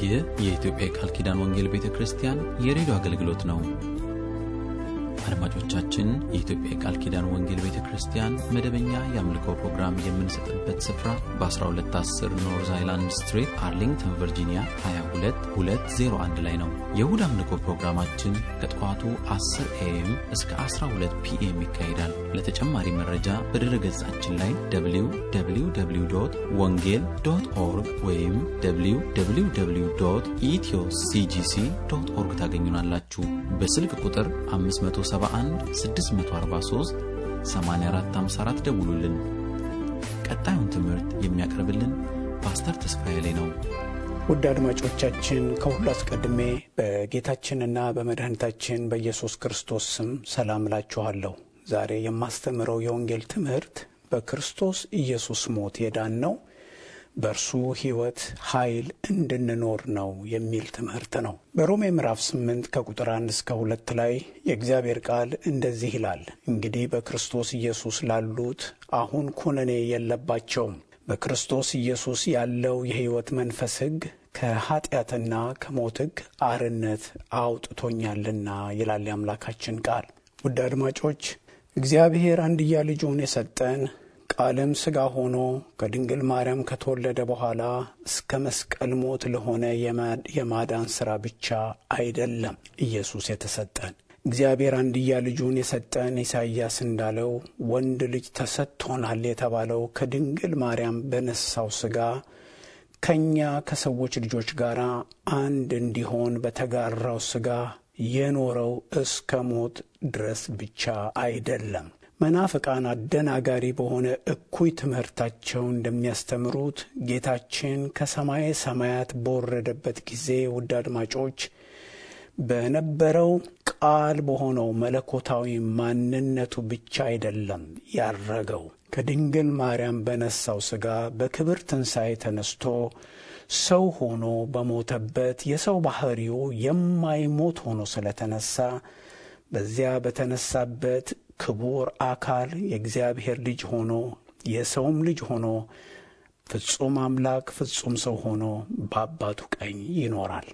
ይህ የኢትዮጵያ የቃል ኪዳን ወንጌል ቤተ ክርስቲያን የሬዲዮ አገልግሎት ነው። አድማጮቻችን፣ የኢትዮጵያ የቃል ኪዳን ወንጌል ቤተ ክርስቲያን መደበኛ የአምልኮ ፕሮግራም የምንሰጥበት ስፍራ በ1210 ኖርዝ አይላንድ ስትሪት አርሊንግተን ቨርጂኒያ 22201 ላይ ነው። የእሁድ አምልኮ ፕሮግራማችን ከጠዋቱ 10 ኤኤም እስከ 12 ፒኤም ይካሄዳል። ለተጨማሪ መረጃ በድረ ገጻችን ላይ www ወንጌል ዶት ኦርግ ወይም www ኢትዮ ሲጂሲ ዶት ኦርግ ታገኙናላችሁ። በስልክ ቁጥር 571 643 8454 ደውሉልን። ቀጣዩን ትምህርት የሚያቀርብልን ፓስተር ተስፋዬ ላይ ነው። ውድ አድማጮቻችን ከሁሉ አስቀድሜ በጌታችንና በመድኃኒታችን በኢየሱስ ክርስቶስ ስም ሰላም እላችኋለሁ። ዛሬ የማስተምረው የወንጌል ትምህርት በክርስቶስ ኢየሱስ ሞት የዳን ነው በእርሱ ሕይወት ኃይል እንድንኖር ነው የሚል ትምህርት ነው። በሮሜ ምዕራፍ ስምንት ከቁጥር አንድ እስከ ሁለት ላይ የእግዚአብሔር ቃል እንደዚህ ይላል። እንግዲህ በክርስቶስ ኢየሱስ ላሉት አሁን ኩነኔ የለባቸውም። በክርስቶስ ኢየሱስ ያለው የሕይወት መንፈስ ሕግ ከኀጢአትና ከሞት ሕግ አርነት አውጥቶኛልና ይላል የአምላካችን ቃል። ውድ አድማጮች እግዚአብሔር አንድያ ልጁን የሰጠን ቃልም ሥጋ ሆኖ ከድንግል ማርያም ከተወለደ በኋላ እስከ መስቀል ሞት ለሆነ የማዳን ሥራ ብቻ አይደለም ኢየሱስ የተሰጠን። እግዚአብሔር አንድያ ልጁን የሰጠን ኢሳይያስ እንዳለው ወንድ ልጅ ተሰጥቶናል የተባለው ከድንግል ማርያም በነሳው ሥጋ ከእኛ ከሰዎች ልጆች ጋር አንድ እንዲሆን በተጋራው ሥጋ የኖረው እስከ ሞት ድረስ ብቻ አይደለም። መናፍቃን አደናጋሪ በሆነ እኩይ ትምህርታቸው እንደሚያስተምሩት ጌታችን ከሰማየ ሰማያት በወረደበት ጊዜ ውድ አድማጮች በነበረው ቃል በሆነው መለኮታዊ ማንነቱ ብቻ አይደለም ያረገው ከድንግል ማርያም በነሳው ሥጋ በክብር ትንሣኤ ተነስቶ ሰው ሆኖ በሞተበት የሰው ባሕሪው የማይሞት ሆኖ ስለተነሳ በዚያ በተነሳበት ክቡር አካል የእግዚአብሔር ልጅ ሆኖ የሰውም ልጅ ሆኖ ፍጹም አምላክ ፍጹም ሰው ሆኖ በአባቱ ቀኝ ይኖራል።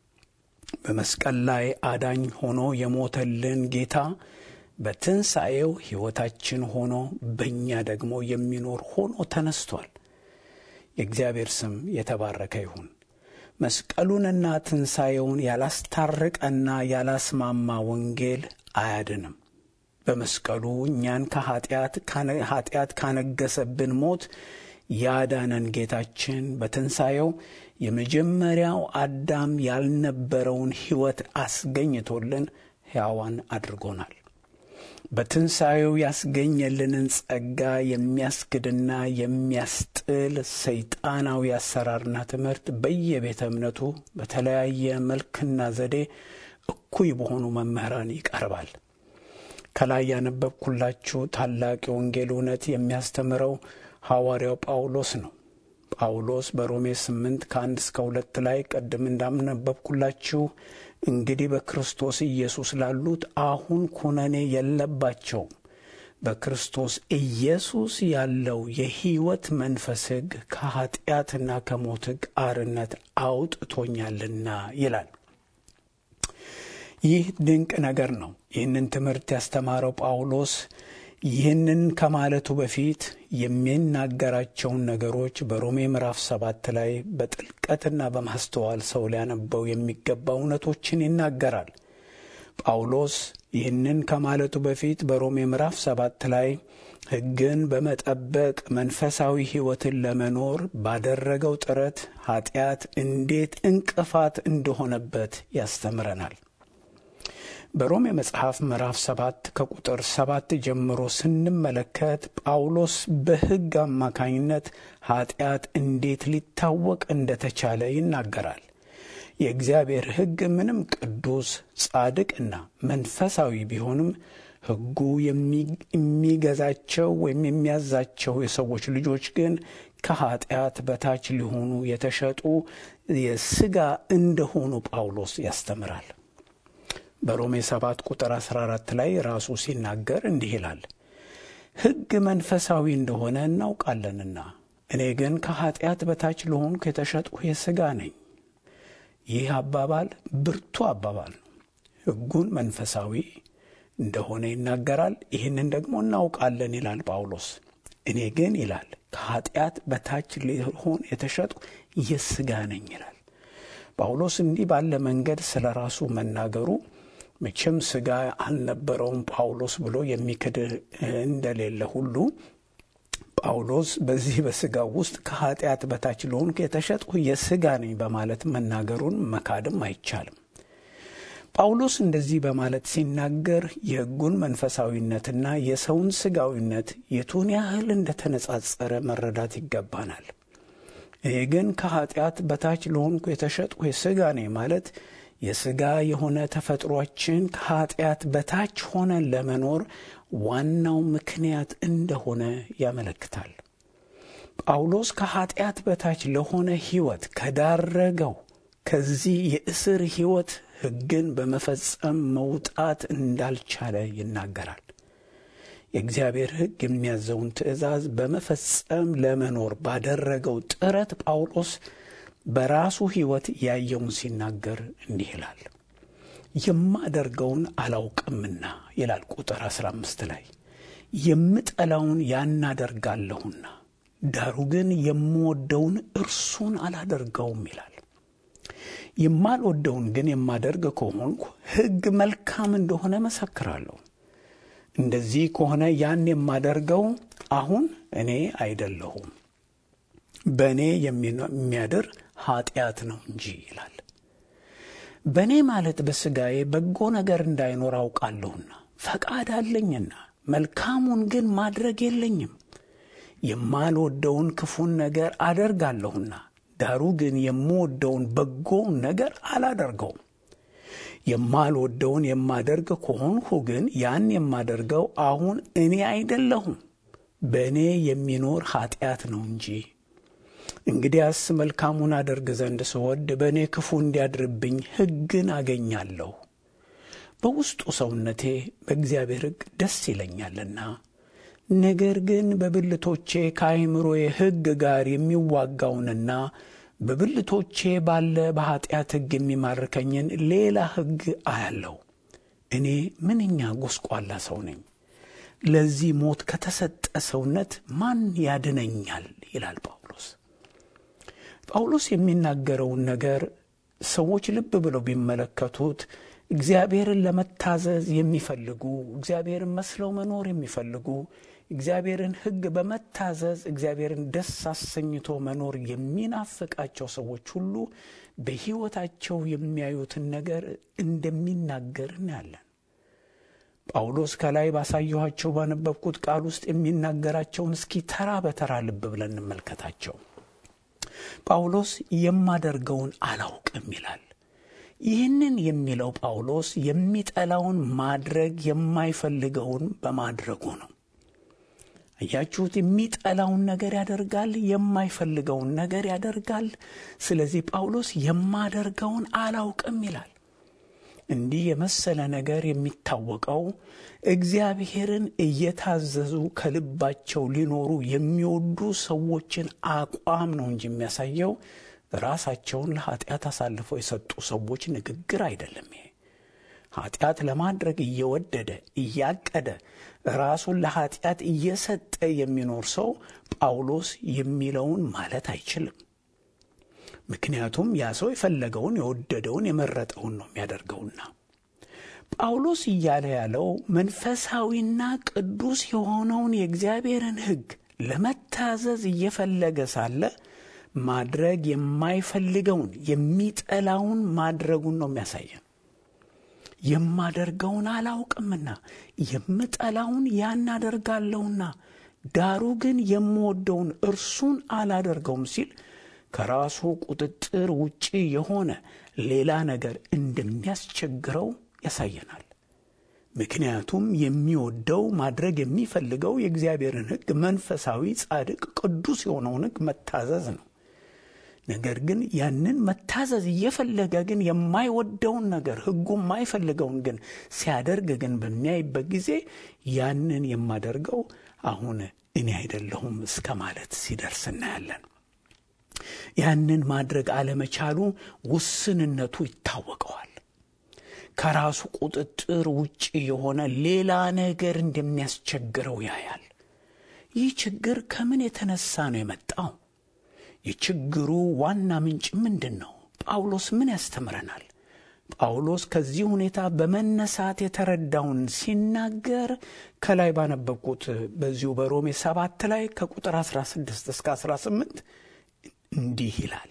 በመስቀል ላይ አዳኝ ሆኖ የሞተልን ጌታ በትንሣኤው ሕይወታችን ሆኖ በእኛ ደግሞ የሚኖር ሆኖ ተነስቷል። የእግዚአብሔር ስም የተባረከ ይሁን። መስቀሉንና ትንሣኤውን ያላስታረቀና ያላስማማ ወንጌል አያድንም። በመስቀሉ እኛን ከኀጢአት ኀጢአት ካነገሰብን ሞት ያዳነን ጌታችን በትንሣኤው የመጀመሪያው አዳም ያልነበረውን ሕይወት አስገኝቶልን ሕያዋን አድርጎናል። በትንሣኤው ያስገኘልንን ጸጋ የሚያስክድና የሚያስጥል ሰይጣናዊ አሰራርና ትምህርት በየቤተ እምነቱ በተለያየ መልክና ዘዴ እኩይ በሆኑ መምህራን ይቀርባል። ከላይ ያነበብኩላችሁ ታላቅ የወንጌል እውነት የሚያስተምረው ሐዋርያው ጳውሎስ ነው። ጳውሎስ በሮሜ ስምንት ከአንድ እስከ ሁለት ላይ ቀድም እንዳነበብኩላችሁ እንግዲህ በክርስቶስ ኢየሱስ ላሉት አሁን ኩነኔ የለባቸውም። በክርስቶስ ኢየሱስ ያለው የሕይወት መንፈስ ሕግ ከኀጢአትና ከሞት ሕግ አርነት አውጥቶኛልና ይላል። ይህ ድንቅ ነገር ነው። ይህንን ትምህርት ያስተማረው ጳውሎስ ይህንን ከማለቱ በፊት የሚናገራቸውን ነገሮች በሮሜ ምዕራፍ ሰባት ላይ በጥልቀትና በማስተዋል ሰው ሊያነበው የሚገባ እውነቶችን ይናገራል። ጳውሎስ ይህንን ከማለቱ በፊት በሮሜ ምዕራፍ ሰባት ላይ ሕግን በመጠበቅ መንፈሳዊ ሕይወትን ለመኖር ባደረገው ጥረት ኀጢአት እንዴት እንቅፋት እንደሆነበት ያስተምረናል። በሮሜ መጽሐፍ ምዕራፍ ሰባት ከቁጥር ሰባት ጀምሮ ስንመለከት ጳውሎስ በሕግ አማካኝነት ኀጢአት እንዴት ሊታወቅ እንደተቻለ ይናገራል። የእግዚአብሔር ሕግ ምንም ቅዱስ ጻድቅና መንፈሳዊ ቢሆንም ሕጉ የሚገዛቸው ወይም የሚያዛቸው የሰዎች ልጆች ግን ከኀጢአት በታች ሊሆኑ የተሸጡ የሥጋ እንደሆኑ ጳውሎስ ያስተምራል። በሮሜ 7 ቁጥር 14 ላይ ራሱ ሲናገር እንዲህ ይላል፣ ሕግ መንፈሳዊ እንደሆነ እናውቃለንና እኔ ግን ከኀጢአት በታች ለሆንኩ የተሸጥሁ የሥጋ ነኝ። ይህ አባባል ብርቱ አባባል ነው። ሕጉን መንፈሳዊ እንደሆነ ይናገራል። ይህንን ደግሞ እናውቃለን ይላል ጳውሎስ። እኔ ግን ይላል ከኃጢአት በታች ሊሆን የተሸጡ የሥጋ ነኝ ይላል ጳውሎስ። እንዲህ ባለ መንገድ ስለ ራሱ መናገሩ መቼም ሥጋ አልነበረውም ጳውሎስ ብሎ የሚክድ እንደሌለ ሁሉ ጳውሎስ በዚህ በሥጋው ውስጥ ከኃጢአት በታች ለሆንኩ የተሸጥሁ የሥጋ ነኝ በማለት መናገሩን መካድም አይቻልም። ጳውሎስ እንደዚህ በማለት ሲናገር የሕጉን መንፈሳዊነትና የሰውን ሥጋዊነት የቱን ያህል እንደተነጻጸረ መረዳት ይገባናል። እኔ ግን ከኃጢአት በታች ለሆንኩ የተሸጥሁ የሥጋ ነኝ ማለት የሥጋ የሆነ ተፈጥሯችን ከኃጢአት በታች ሆነን ለመኖር ዋናው ምክንያት እንደሆነ ያመለክታል። ጳውሎስ ከኃጢአት በታች ለሆነ ሕይወት ከዳረገው ከዚህ የእስር ሕይወት ሕግን በመፈጸም መውጣት እንዳልቻለ ይናገራል። የእግዚአብሔር ሕግ የሚያዘውን ትእዛዝ በመፈጸም ለመኖር ባደረገው ጥረት ጳውሎስ በራሱ ሕይወት ያየውን ሲናገር እንዲህ ይላል። የማደርገውን አላውቅምና ይላል ቁጥር 15 ላይ የምጠላውን ያናደርጋለሁና ዳሩ ግን የምወደውን እርሱን አላደርገውም ይላል። የማልወደውን ግን የማደርግ ከሆንኩ ሕግ መልካም እንደሆነ መሰክራለሁ። እንደዚህ ከሆነ ያን የማደርገው አሁን እኔ አይደለሁም በእኔ የሚያድር ኃጢአት ነው እንጂ ይላል። በእኔ ማለት በሥጋዬ በጎ ነገር እንዳይኖር አውቃለሁና ፈቃድ አለኝና መልካሙን ግን ማድረግ የለኝም። የማልወደውን ክፉን ነገር አደርጋለሁና ዳሩ ግን የምወደውን በጎውን ነገር አላደርገውም። የማልወደውን የማደርግ ከሆንሁ ግን ያን የማደርገው አሁን እኔ አይደለሁም በእኔ የሚኖር ኃጢአት ነው እንጂ። እንግዲያስ መልካሙን አደርግ ዘንድ ስወድ በእኔ ክፉ እንዲያድርብኝ ሕግን አገኛለሁ። በውስጡ ሰውነቴ በእግዚአብሔር ሕግ ደስ ይለኛልና፣ ነገር ግን በብልቶቼ ከአይምሮዬ ሕግ ጋር የሚዋጋውንና በብልቶቼ ባለ በኀጢአት ሕግ የሚማርከኝን ሌላ ሕግ አያለሁ። እኔ ምንኛ ጎስቋላ ሰው ነኝ! ለዚህ ሞት ከተሰጠ ሰውነት ማን ያድነኛል? ይላል ጳውሎስ። ጳውሎስ የሚናገረውን ነገር ሰዎች ልብ ብለው ቢመለከቱት እግዚአብሔርን ለመታዘዝ የሚፈልጉ እግዚአብሔርን መስለው መኖር የሚፈልጉ እግዚአብሔርን ሕግ በመታዘዝ እግዚአብሔርን ደስ አሰኝቶ መኖር የሚናፍቃቸው ሰዎች ሁሉ በሕይወታቸው የሚያዩትን ነገር እንደሚናገር እናያለን። ጳውሎስ ከላይ ባሳየኋቸው ባነበብኩት ቃል ውስጥ የሚናገራቸውን እስኪ ተራ በተራ ልብ ብለን እንመልከታቸው። ጳውሎስ የማደርገውን አላውቅም ይላል። ይህንን የሚለው ጳውሎስ የሚጠላውን ማድረግ የማይፈልገውን በማድረጉ ነው። አያችሁት? የሚጠላውን ነገር ያደርጋል፣ የማይፈልገውን ነገር ያደርጋል። ስለዚህ ጳውሎስ የማደርገውን አላውቅም ይላል። እንዲህ የመሰለ ነገር የሚታወቀው እግዚአብሔርን እየታዘዙ ከልባቸው ሊኖሩ የሚወዱ ሰዎችን አቋም ነው እንጂ የሚያሳየው ራሳቸውን ለኃጢአት አሳልፈው የሰጡ ሰዎች ንግግር አይደለም። ይሄ ኃጢአት ለማድረግ እየወደደ እያቀደ ራሱን ለኃጢአት እየሰጠ የሚኖር ሰው ጳውሎስ የሚለውን ማለት አይችልም። ምክንያቱም ያ ሰው የፈለገውን የወደደውን የመረጠውን ነው የሚያደርገውና ጳውሎስ እያለ ያለው መንፈሳዊና ቅዱስ የሆነውን የእግዚአብሔርን ሕግ ለመታዘዝ እየፈለገ ሳለ ማድረግ የማይፈልገውን የሚጠላውን ማድረጉን ነው የሚያሳየን። የማደርገውን አላውቅምና የምጠላውን ያን አደርጋለሁና ዳሩ ግን የምወደውን እርሱን አላደርገውም ሲል ከራሱ ቁጥጥር ውጪ የሆነ ሌላ ነገር እንደሚያስቸግረው ያሳየናል። ምክንያቱም የሚወደው ማድረግ የሚፈልገው የእግዚአብሔርን ሕግ መንፈሳዊ፣ ጻድቅ፣ ቅዱስ የሆነውን ሕግ መታዘዝ ነው። ነገር ግን ያንን መታዘዝ እየፈለገ ግን የማይወደውን ነገር ሕጉ የማይፈልገውን ግን ሲያደርግ ግን በሚያይበት ጊዜ ያንን የማደርገው አሁን እኔ አይደለሁም እስከ ማለት ሲደርስ እናያለን። ያንን ማድረግ አለመቻሉ ውስንነቱ ይታወቀዋል። ከራሱ ቁጥጥር ውጭ የሆነ ሌላ ነገር እንደሚያስቸግረው ያያል። ይህ ችግር ከምን የተነሳ ነው የመጣው? የችግሩ ዋና ምንጭ ምንድን ነው? ጳውሎስ ምን ያስተምረናል? ጳውሎስ ከዚህ ሁኔታ በመነሳት የተረዳውን ሲናገር ከላይ ባነበብኩት በዚሁ በሮሜ ሰባት ላይ ከቁጥር 16 እስከ 18 እንዲህ ይላል።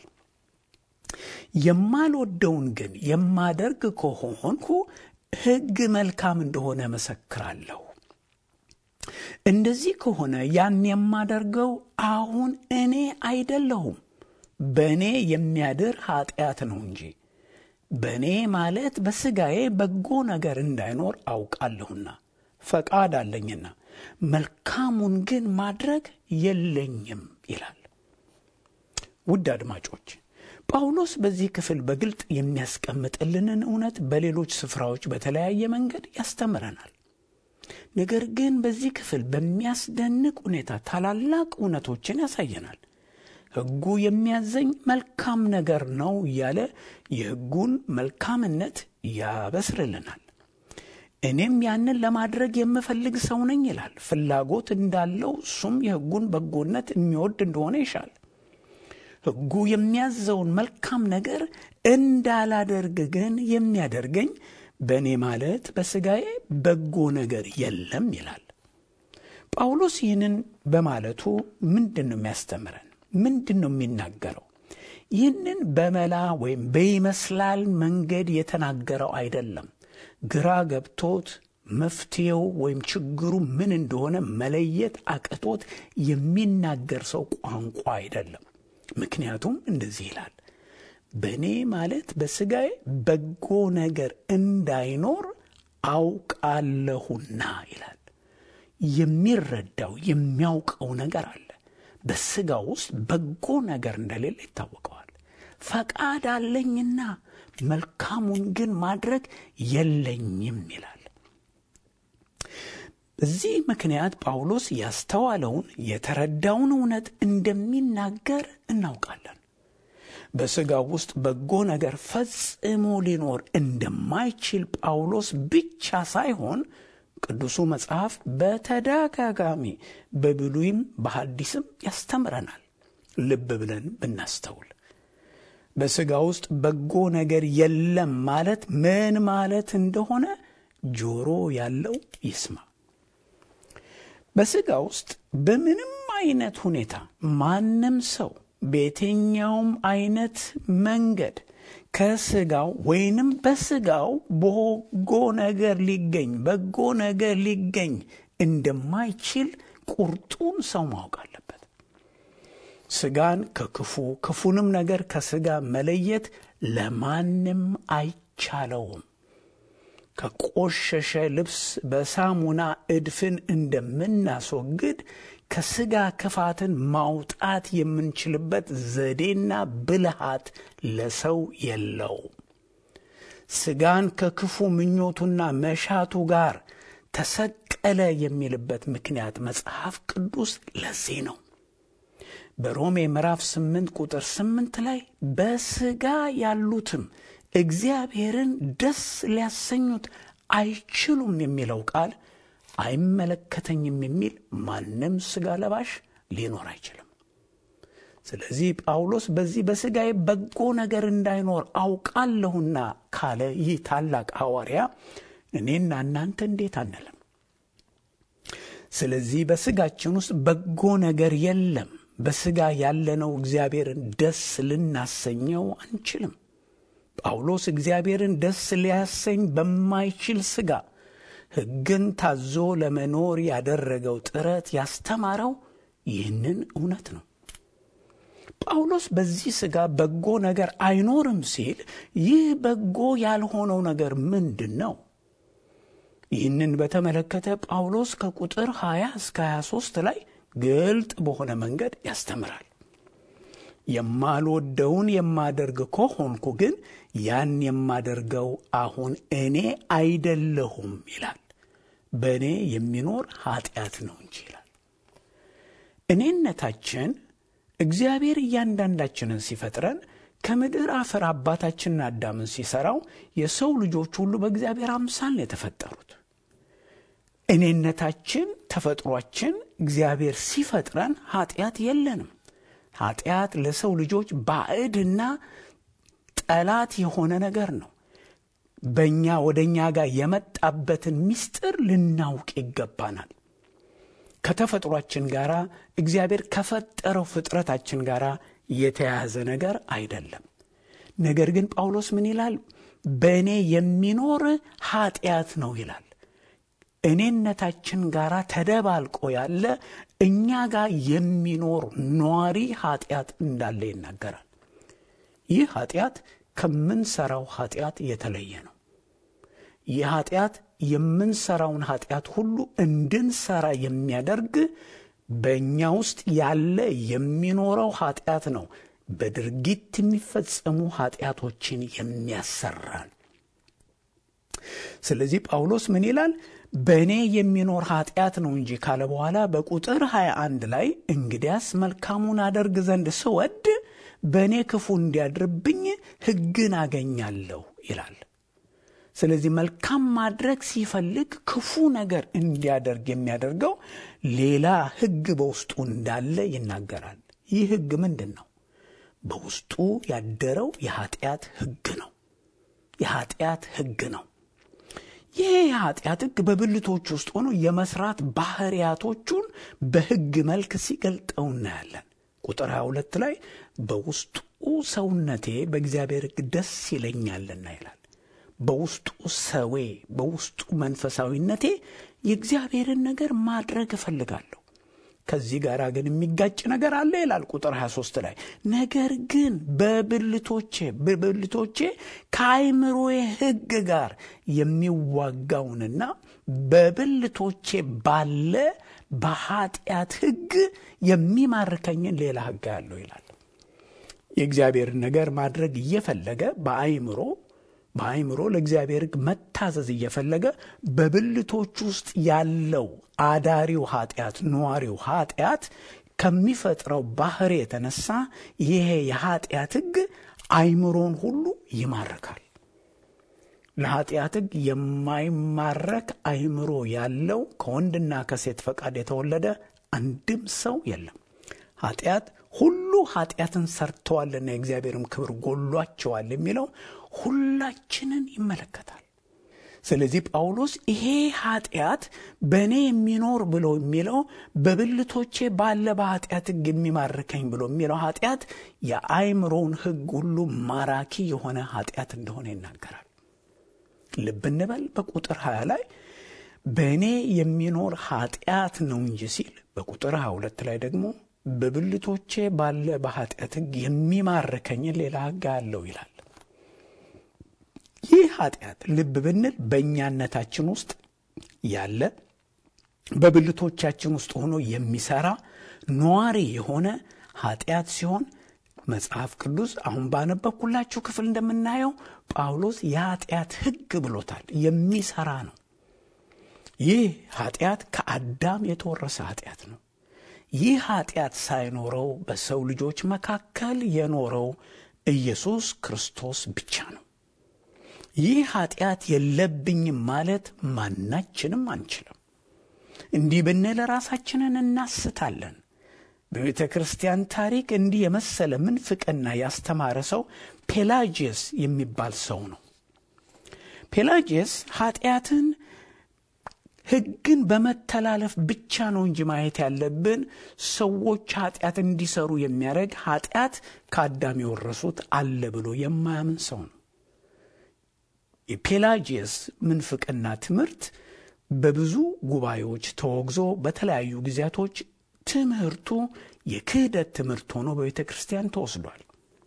የማልወደውን ግን የማደርግ ከሆንኩ ሕግ መልካም እንደሆነ መሰክራለሁ። እንደዚህ ከሆነ ያን የማደርገው አሁን እኔ አይደለሁም፣ በእኔ የሚያድር ኃጢአት ነው እንጂ በእኔ ማለት በሥጋዬ በጎ ነገር እንዳይኖር አውቃለሁና ፈቃድ አለኝና መልካሙን ግን ማድረግ የለኝም ይላል። ውድ አድማጮች ጳውሎስ በዚህ ክፍል በግልጥ የሚያስቀምጥልንን እውነት በሌሎች ስፍራዎች በተለያየ መንገድ ያስተምረናል። ነገር ግን በዚህ ክፍል በሚያስደንቅ ሁኔታ ታላላቅ እውነቶችን ያሳየናል። ሕጉ የሚያዘኝ መልካም ነገር ነው እያለ የሕጉን መልካምነት ያበስርልናል። እኔም ያንን ለማድረግ የምፈልግ ሰው ነኝ ይላል። ፍላጎት እንዳለው እሱም የሕጉን በጎነት የሚወድ እንደሆነ ይሻል። ሕጉ የሚያዘውን መልካም ነገር እንዳላደርግ ግን የሚያደርገኝ በእኔ ማለት በሥጋዬ በጎ ነገር የለም ይላል። ጳውሎስ ይህንን በማለቱ ምንድን ነው የሚያስተምረን? ምንድን ነው የሚናገረው? ይህንን በመላ ወይም በይመስላል መንገድ የተናገረው አይደለም። ግራ ገብቶት መፍትሄው ወይም ችግሩ ምን እንደሆነ መለየት አቅቶት የሚናገር ሰው ቋንቋ አይደለም። ምክንያቱም እንደዚህ ይላል፣ በእኔ ማለት በሥጋዬ በጎ ነገር እንዳይኖር አውቃለሁና ይላል። የሚረዳው የሚያውቀው ነገር አለ። በሥጋ ውስጥ በጎ ነገር እንደሌለ ይታወቀዋል። ፈቃድ አለኝና መልካሙን ግን ማድረግ የለኝም ይላል። በዚህ ምክንያት ጳውሎስ ያስተዋለውን የተረዳውን እውነት እንደሚናገር እናውቃለን። በሥጋው ውስጥ በጎ ነገር ፈጽሞ ሊኖር እንደማይችል ጳውሎስ ብቻ ሳይሆን ቅዱሱ መጽሐፍ በተደጋጋሚ በብሉይም በሐዲስም ያስተምረናል። ልብ ብለን ብናስተውል በሥጋ ውስጥ በጎ ነገር የለም ማለት ምን ማለት እንደሆነ ጆሮ ያለው ይስማ። በሥጋ ውስጥ በምንም አይነት ሁኔታ ማንም ሰው በየትኛውም አይነት መንገድ ከሥጋው ወይንም በሥጋው በጎ ነገር ሊገኝ በጎ ነገር ሊገኝ እንደማይችል ቁርጡን ሰው ማወቅ አለበት። ሥጋን ከክፉ ክፉንም ነገር ከሥጋ መለየት ለማንም አይቻለውም። ከቆሸሸ ልብስ በሳሙና እድፍን እንደምናስወግድ ከሥጋ ክፋትን ማውጣት የምንችልበት ዘዴና ብልሃት ለሰው የለውም። ሥጋን ከክፉ ምኞቱና መሻቱ ጋር ተሰቀለ የሚልበት ምክንያት መጽሐፍ ቅዱስ ለዚህ ነው። በሮሜ ምዕራፍ 8 ቁጥር 8 ላይ በሥጋ ያሉትም እግዚአብሔርን ደስ ሊያሰኙት አይችሉም የሚለው ቃል አይመለከተኝም የሚል ማንም ሥጋ ለባሽ ሊኖር አይችልም። ስለዚህ ጳውሎስ በዚህ በሥጋዬ በጎ ነገር እንዳይኖር አውቃለሁና ካለ ይህ ታላቅ ሐዋርያ እኔና እናንተ እንዴት አንልም? ስለዚህ በሥጋችን ውስጥ በጎ ነገር የለም። በሥጋ ያለነው እግዚአብሔርን ደስ ልናሰኘው አንችልም። ጳውሎስ እግዚአብሔርን ደስ ሊያሰኝ በማይችል ሥጋ ሕግን ታዞ ለመኖር ያደረገው ጥረት ያስተማረው ይህንን እውነት ነው። ጳውሎስ በዚህ ሥጋ በጎ ነገር አይኖርም ሲል ይህ በጎ ያልሆነው ነገር ምንድን ነው? ይህንን በተመለከተ ጳውሎስ ከቁጥር 20 እስከ 23 ላይ ግልጥ በሆነ መንገድ ያስተምራል። የማልወደውን የማደርግ ከሆንኩ ግን ያን የማደርገው አሁን እኔ አይደለሁም ይላል። በእኔ የሚኖር ኃጢአት ነው እንጂ ይላል። እኔነታችን እግዚአብሔር እያንዳንዳችንን ሲፈጥረን ከምድር አፈር አባታችንን አዳምን ሲሰራው የሰው ልጆች ሁሉ በእግዚአብሔር አምሳል ነው የተፈጠሩት። እኔነታችን ተፈጥሯችን እግዚአብሔር ሲፈጥረን ኃጢአት የለንም። ኃጢአት ለሰው ልጆች ባዕድና ጠላት የሆነ ነገር ነው። በእኛ ወደ እኛ ጋር የመጣበትን ምስጢር ልናውቅ ይገባናል። ከተፈጥሯችን ጋር እግዚአብሔር ከፈጠረው ፍጥረታችን ጋር የተያያዘ ነገር አይደለም። ነገር ግን ጳውሎስ ምን ይላል? በእኔ የሚኖር ኃጢአት ነው ይላል። እኔነታችን ጋር ተደባልቆ ያለ እኛ ጋር የሚኖር ኗሪ ኃጢአት እንዳለ ይናገራል። ይህ ኃጢአት ከምንሰራው ኃጢአት የተለየ ነው። ይህ ኃጢአት የምንሰራውን ኃጢአት ሁሉ እንድንሰራ የሚያደርግ በእኛ ውስጥ ያለ የሚኖረው ኃጢአት ነው። በድርጊት የሚፈጸሙ ኃጢአቶችን የሚያሰራን። ስለዚህ ጳውሎስ ምን ይላል? በእኔ የሚኖር ኃጢአት ነው እንጂ ካለ በኋላ በቁጥር 21 ላይ እንግዲያስ መልካሙን አደርግ ዘንድ ስወድ በእኔ ክፉ እንዲያድርብኝ ሕግን አገኛለሁ ይላል። ስለዚህ መልካም ማድረግ ሲፈልግ ክፉ ነገር እንዲያደርግ የሚያደርገው ሌላ ሕግ በውስጡ እንዳለ ይናገራል። ይህ ሕግ ምንድን ነው? በውስጡ ያደረው የኃጢአት ሕግ ነው። የኃጢአት ሕግ ነው። ይህ የኃጢአት ሕግ በብልቶች ውስጥ ሆኖ የመስራት ባህሪያቶቹን በሕግ መልክ ሲገልጠው እናያለን። ቁጥር 22 ላይ በውስጡ ሰውነቴ በእግዚአብሔር ሕግ ደስ ይለኛልና ይላል። በውስጡ ሰዌ በውስጡ መንፈሳዊነቴ የእግዚአብሔርን ነገር ማድረግ እፈልጋለሁ። ከዚህ ጋር ግን የሚጋጭ ነገር አለ ይላል ቁጥር 23 ላይ ነገር ግን በብልቶቼ በብልቶቼ ከአይምሮዬ ሕግ ጋር የሚዋጋውንና በብልቶቼ ባለ በኃጢአት ሕግ የሚማርከኝን ሌላ ሕግ ያለው ይላል። የእግዚአብሔርን ነገር ማድረግ እየፈለገ በአይምሮ በአይምሮ ለእግዚአብሔር ሕግ መታዘዝ እየፈለገ በብልቶች ውስጥ ያለው አዳሪው ኃጢአት ነዋሪው ኃጢአት ከሚፈጥረው ባህሪ የተነሳ ይሄ የኃጢአት ሕግ አይምሮን ሁሉ ይማርካል። ለኃጢአት ሕግ የማይማረክ አይምሮ ያለው ከወንድና ከሴት ፈቃድ የተወለደ አንድም ሰው የለም። ኃጢአት ሁሉ ኃጢአትን ሰርተዋልና የእግዚአብሔርም ክብር ጎሏቸዋል የሚለው ሁላችንን ይመለከታል። ስለዚህ ጳውሎስ ይሄ ኃጢአት በእኔ የሚኖር ብሎ የሚለው በብልቶቼ ባለ በኃጢአት ሕግ የሚማርከኝ ብሎ የሚለው ኃጢአት የአይምሮውን ሕግ ሁሉ ማራኪ የሆነ ኃጢአት እንደሆነ ይናገራል። ልብ እንበል በቁጥር 20 ላይ በእኔ የሚኖር ኃጢአት ነው እንጂ ሲል በቁጥር 22 ላይ ደግሞ በብልቶቼ ባለ በኃጢአት ሕግ የሚማርከኝን ሌላ ሕግ አለው ይላል። ይህ ኃጢአት ልብ ብንል በእኛነታችን ውስጥ ያለ በብልቶቻችን ውስጥ ሆኖ የሚሰራ ነዋሪ የሆነ ኃጢአት ሲሆን መጽሐፍ ቅዱስ አሁን ባነበብኩላችሁ ክፍል እንደምናየው ጳውሎስ የኃጢአት ሕግ ብሎታል። የሚሰራ ነው። ይህ ኃጢአት ከአዳም የተወረሰ ኃጢአት ነው። ይህ ኃጢአት ሳይኖረው በሰው ልጆች መካከል የኖረው ኢየሱስ ክርስቶስ ብቻ ነው። ይህ ኃጢአት የለብኝም ማለት ማናችንም አንችልም። እንዲህ ብንል ራሳችንን እናስታለን። በቤተ ክርስቲያን ታሪክ እንዲህ የመሰለ ምንፍቅና ያስተማረ ሰው ፔላጂየስ የሚባል ሰው ነው። ፔላጂየስ ኃጢአትን ሕግን በመተላለፍ ብቻ ነው እንጂ ማየት ያለብን ሰዎች ኃጢአት እንዲሰሩ የሚያደርግ ኃጢአት ከአዳም የወረሱት አለ ብሎ የማያምን ሰው ነው። የፔላጂየስ ምንፍቅና ትምህርት በብዙ ጉባኤዎች ተወግዞ በተለያዩ ጊዜያቶች ትምህርቱ የክህደት ትምህርት ሆኖ በቤተ ክርስቲያን ተወስዷል።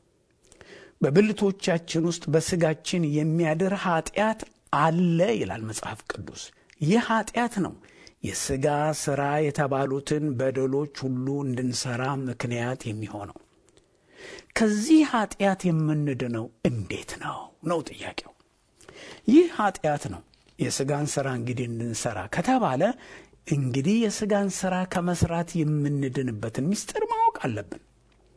በብልቶቻችን ውስጥ በስጋችን የሚያድር ኃጢአት አለ ይላል መጽሐፍ ቅዱስ። ይህ ኃጢአት ነው የሥጋ ሥራ የተባሉትን በደሎች ሁሉ እንድንሠራ ምክንያት የሚሆነው። ከዚህ ኃጢአት የምንድነው እንዴት ነው ነው ጥያቄው። ይህ ኃጢአት ነው የሥጋን ሥራ እንግዲህ እንድንሠራ ከተባለ እንግዲህ የሥጋን ሥራ ከመስራት የምንድንበትን ምስጢር ማወቅ አለብን።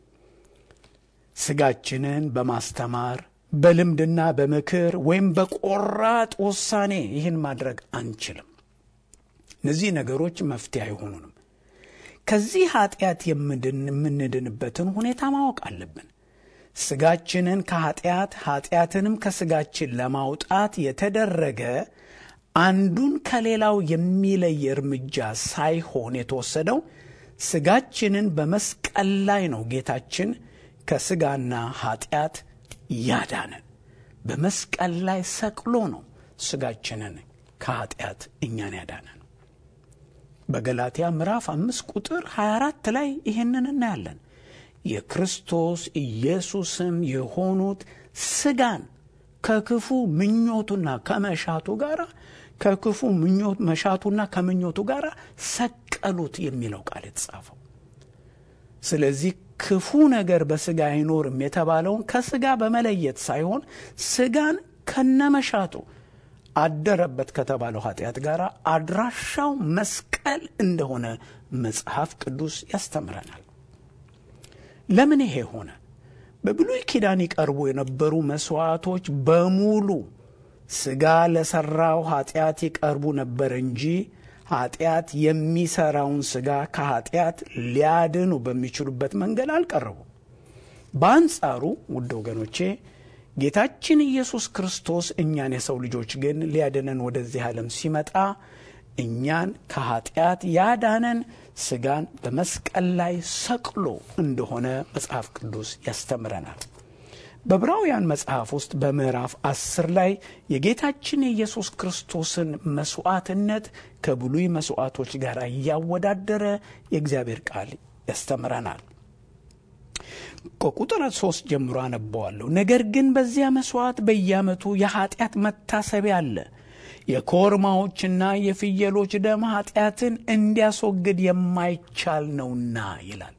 ስጋችንን በማስተማር በልምድና በምክር ወይም በቆራጥ ውሳኔ ይህን ማድረግ አንችልም። እነዚህ ነገሮች መፍትሄ አይሆኑንም። ከዚህ ኃጢአት የምንድንበትን ሁኔታ ማወቅ አለብን። ስጋችንን ከኃጢአት ኃጢአትንም ከስጋችን ለማውጣት የተደረገ አንዱን ከሌላው የሚለይ እርምጃ ሳይሆን የተወሰደው ስጋችንን በመስቀል ላይ ነው ጌታችን ከስጋና ኃጢአት ያዳነን። በመስቀል ላይ ሰቅሎ ነው ስጋችንን ከኃጢአት እኛን ያዳነን። በገላትያ ምዕራፍ አምስት ቁጥር 24 ላይ ይህንን እናያለን። የክርስቶስ ኢየሱስም የሆኑት ስጋን ከክፉ ምኞቱና ከመሻቱ ጋር ከክፉ ምኞት መሻቱና ከምኞቱ ጋር ሰቀሉት የሚለው ቃል የተጻፈው። ስለዚህ ክፉ ነገር በስጋ አይኖርም የተባለውን ከስጋ በመለየት ሳይሆን ስጋን ከነመሻቱ አደረበት ከተባለው ኃጢአት ጋር አድራሻው መስቀል እንደሆነ መጽሐፍ ቅዱስ ያስተምረናል። ለምን ይሄ ሆነ? በብሉይ ኪዳን ይቀርቡ የነበሩ መሥዋዕቶች በሙሉ ሥጋ ለሠራው ኃጢአት ይቀርቡ ነበር እንጂ ኃጢአት የሚሠራውን ሥጋ ከኃጢአት ሊያድኑ በሚችሉበት መንገድ አልቀረቡም። በአንጻሩ ውድ ወገኖቼ ጌታችን ኢየሱስ ክርስቶስ እኛን የሰው ልጆች ግን ሊያድነን ወደዚህ ዓለም ሲመጣ እኛን ከኃጢአት ያዳነን ሥጋን በመስቀል ላይ ሰቅሎ እንደሆነ መጽሐፍ ቅዱስ ያስተምረናል። በዕብራውያን መጽሐፍ ውስጥ በምዕራፍ አስር ላይ የጌታችን የኢየሱስ ክርስቶስን መሥዋዕትነት ከብሉይ መሥዋዕቶች ጋር እያወዳደረ የእግዚአብሔር ቃል ያስተምረናል። ከቁጥር ሶስት ጀምሮ አነበዋለሁ። ነገር ግን በዚያ መሥዋዕት በየዓመቱ የኀጢአት መታሰቢያ አለ የኮርማዎችና የፍየሎች ደም ኀጢአትን እንዲያስወግድ የማይቻል ነውና ይላል።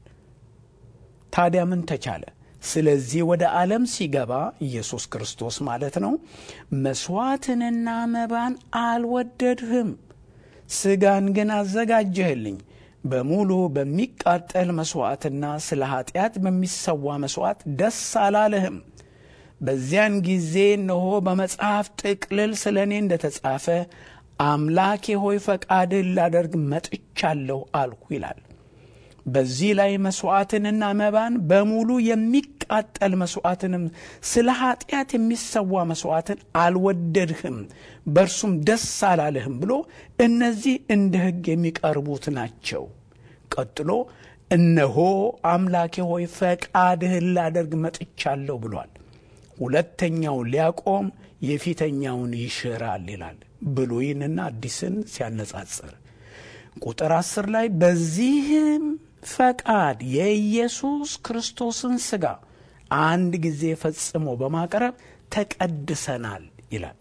ታዲያ ምን ተቻለ? ስለዚህ ወደ ዓለም ሲገባ ኢየሱስ ክርስቶስ ማለት ነው፣ መሥዋዕትንና መባን አልወደድህም፣ ሥጋን ግን አዘጋጀህልኝ። በሙሉ በሚቃጠል መሥዋዕትና ስለ ኀጢአት በሚሰዋ መሥዋዕት ደስ አላለህም። በዚያን ጊዜ እነሆ በመጽሐፍ ጥቅልል ስለ እኔ እንደ ተጻፈ አምላኬ ሆይ ፈቃድህን ላደርግ መጥቻለሁ አልሁ ይላል። በዚህ ላይ መሥዋዕትንና መባን በሙሉ የሚቃጠል መሥዋዕትንም ስለ ኀጢአት የሚሰዋ መሥዋዕትን አልወደድህም፣ በእርሱም ደስ አላለህም ብሎ እነዚህ እንደ ሕግ የሚቀርቡት ናቸው። ቀጥሎ እነሆ አምላኬ ሆይ ፈቃድህን ላደርግ መጥቻለሁ ብሏል። ሁለተኛውን ሊያቆም የፊተኛውን ይሽራል ይላል። ብሉይንና አዲስን ሲያነጻጽር ቁጥር አስር ላይ በዚህም ፈቃድ የኢየሱስ ክርስቶስን ሥጋ አንድ ጊዜ ፈጽሞ በማቅረብ ተቀድሰናል ይላል።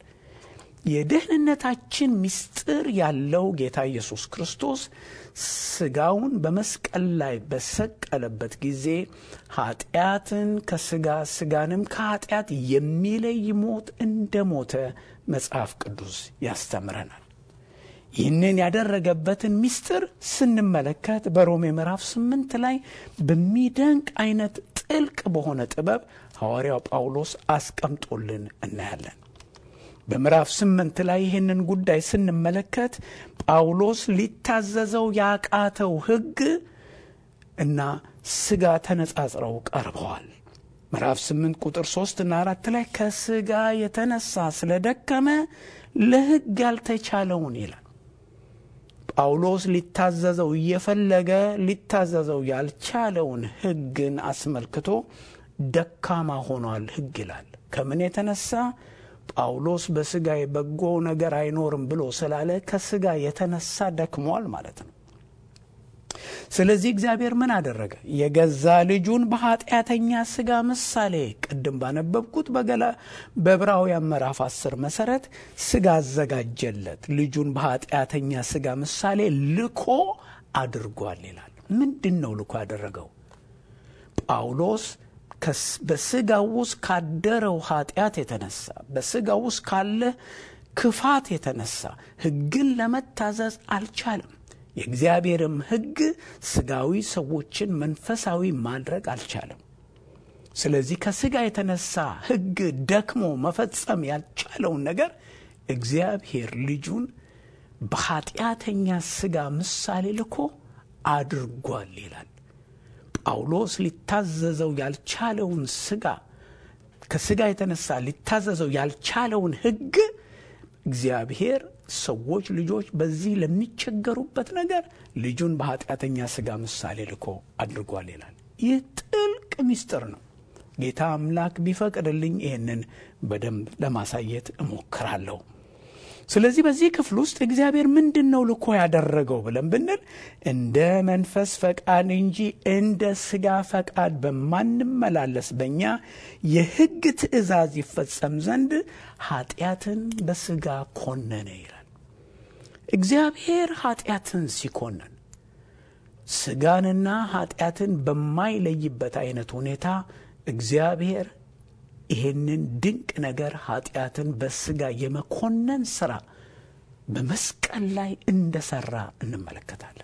የደህንነታችን ምስጢር ያለው ጌታ ኢየሱስ ክርስቶስ ሥጋውን በመስቀል ላይ በሰቀለበት ጊዜ ኃጢአትን ከሥጋ ሥጋንም ከኃጢአት የሚለይ ሞት እንደ ሞተ መጽሐፍ ቅዱስ ያስተምረናል። ይህንን ያደረገበትን ምስጢር ስንመለከት በሮሜ ምዕራፍ ስምንት ላይ በሚደንቅ አይነት ጥልቅ በሆነ ጥበብ ሐዋርያው ጳውሎስ አስቀምጦልን እናያለን። በምዕራፍ ስምንት ላይ ይህንን ጉዳይ ስንመለከት ጳውሎስ ሊታዘዘው ያቃተው ሕግ እና ሥጋ ተነጻጽረው ቀርበዋል። ምዕራፍ ስምንት ቁጥር ሦስት እና አራት ላይ ከሥጋ የተነሳ ስለደከመ ለሕግ ያልተቻለውን ይላል። ጳውሎስ ሊታዘዘው እየፈለገ ሊታዘዘው ያልቻለውን ሕግን አስመልክቶ ደካማ ሆኗል ሕግ ይላል። ከምን የተነሳ ጳውሎስ በሥጋ በጎ ነገር አይኖርም ብሎ ስላለ ከሥጋ የተነሳ ደክሟል ማለት ነው። ስለዚህ እግዚአብሔር ምን አደረገ? የገዛ ልጁን በኃጢአተኛ ሥጋ ምሳሌ ቅድም ባነበብኩት በገላ በዕብራውያን ምዕራፍ አስር መሠረት ሥጋ አዘጋጀለት። ልጁን በኃጢአተኛ ሥጋ ምሳሌ ልኮ አድርጓል ይላል። ምንድን ነው ልኮ ያደረገው? ጳውሎስ በሥጋው ውስጥ ካደረው ኃጢአት የተነሳ በሥጋው ውስጥ ካለ ክፋት የተነሳ ሕግን ለመታዘዝ አልቻለም። የእግዚአብሔርም ሕግ ሥጋዊ ሰዎችን መንፈሳዊ ማድረግ አልቻለም። ስለዚህ ከስጋ የተነሳ ሕግ ደክሞ መፈጸም ያልቻለውን ነገር እግዚአብሔር ልጁን በኃጢአተኛ ስጋ ምሳሌ ልኮ አድርጓል ይላል። ጳውሎስ ሊታዘዘው ያልቻለውን ስጋ ከስጋ የተነሳ ሊታዘዘው ያልቻለውን ሕግ እግዚአብሔር ሰዎች ልጆች በዚህ ለሚቸገሩበት ነገር ልጁን በኃጢአተኛ ስጋ ምሳሌ ልኮ አድርጓል ይላል። ይህ ጥልቅ ምስጢር ነው። ጌታ አምላክ ቢፈቅድልኝ ይህንን በደንብ ለማሳየት እሞክራለሁ። ስለዚህ በዚህ ክፍል ውስጥ እግዚአብሔር ምንድን ነው ልኮ ያደረገው ብለን ብንል እንደ መንፈስ ፈቃድ እንጂ እንደ ስጋ ፈቃድ በማንመላለስ በእኛ የሕግ ትእዛዝ ይፈጸም ዘንድ ኃጢአትን በስጋ ኮነነ ይላል። እግዚአብሔር ኃጢአትን ሲኮነን ስጋንና ኃጢአትን በማይለይበት አይነት ሁኔታ እግዚአብሔር ይሄንን ድንቅ ነገር ኃጢአትን በስጋ የመኮነን ስራ በመስቀል ላይ እንደሰራ እንመለከታለን።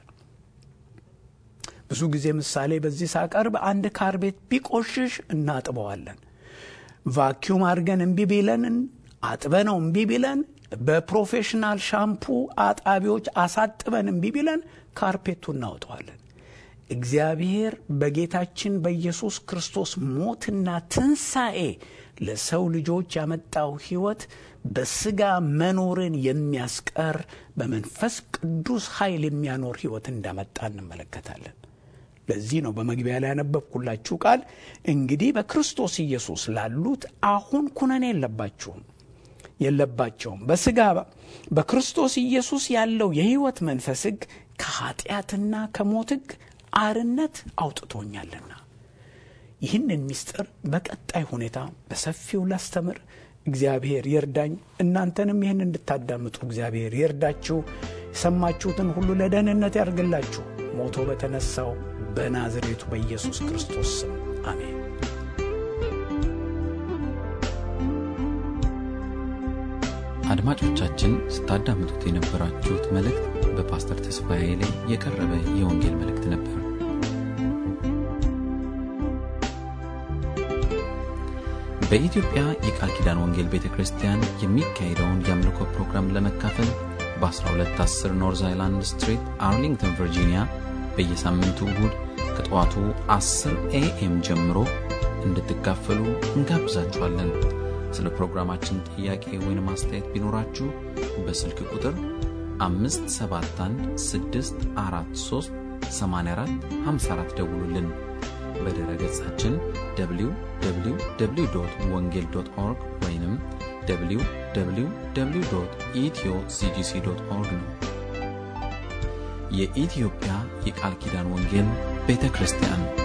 ብዙ ጊዜ ምሳሌ በዚህ ሳቀርብ አንድ ካር ቤት ቢቆሽሽ እናጥበዋለን። ቫኪዩም አድርገን እምቢ ቢለን አጥበነው እምቢ ቢለን በፕሮፌሽናል ሻምፑ አጣቢዎች አሳጥበን እምቢ ቢለን ካርፔቱ እናወጠዋለን። እግዚአብሔር በጌታችን በኢየሱስ ክርስቶስ ሞትና ትንሣኤ ለሰው ልጆች ያመጣው ሕይወት በሥጋ መኖርን የሚያስቀር በመንፈስ ቅዱስ ኃይል የሚያኖር ሕይወት እንዳመጣ እንመለከታለን። ለዚህ ነው በመግቢያ ላይ ያነበብኩላችሁ ቃል እንግዲህ በክርስቶስ ኢየሱስ ላሉት አሁን ኩነኔ የለባችሁም የለባቸውም በሥጋ በክርስቶስ ኢየሱስ ያለው የሕይወት መንፈስ ሕግ ከኀጢአትና ከሞት ሕግ አርነት አውጥቶኛልና። ይህንን ምስጢር በቀጣይ ሁኔታ በሰፊው ላስተምር እግዚአብሔር ይርዳኝ። እናንተንም ይህን እንድታዳምጡ እግዚአብሔር ይርዳችሁ። የሰማችሁትን ሁሉ ለደህንነት ያድርግላችሁ። ሞቶ በተነሳው በናዝሬቱ በኢየሱስ ክርስቶስ ስም አሜን። አድማጮቻችን ስታዳምጡት የነበራችሁት መልእክት በፓስተር ተስፋዬ ላይ የቀረበ የወንጌል መልእክት ነበር። በኢትዮጵያ የቃል ኪዳን ወንጌል ቤተ ክርስቲያን የሚካሄደውን የአምልኮ ፕሮግራም ለመካፈል በ1210 ኖርዝ አይላንድ ስትሪት አርሊንግተን ቨርጂኒያ በየሳምንቱ እሁድ ከጠዋቱ 10 ኤኤም ጀምሮ እንድትካፈሉ እንጋብዛችኋለን። ስለ ፕሮግራማችን ጥያቄ ወይም አስተያየት ቢኖራችሁ በስልክ ቁጥር 571 ደውሉልን። በድረ ገጻችን www ወንጌል ኦርግ ወይም www ኢትዮ ሲጂሲ ኦርግ ነው። የኢትዮጵያ የቃል ኪዳን ወንጌል ቤተ ክርስቲያን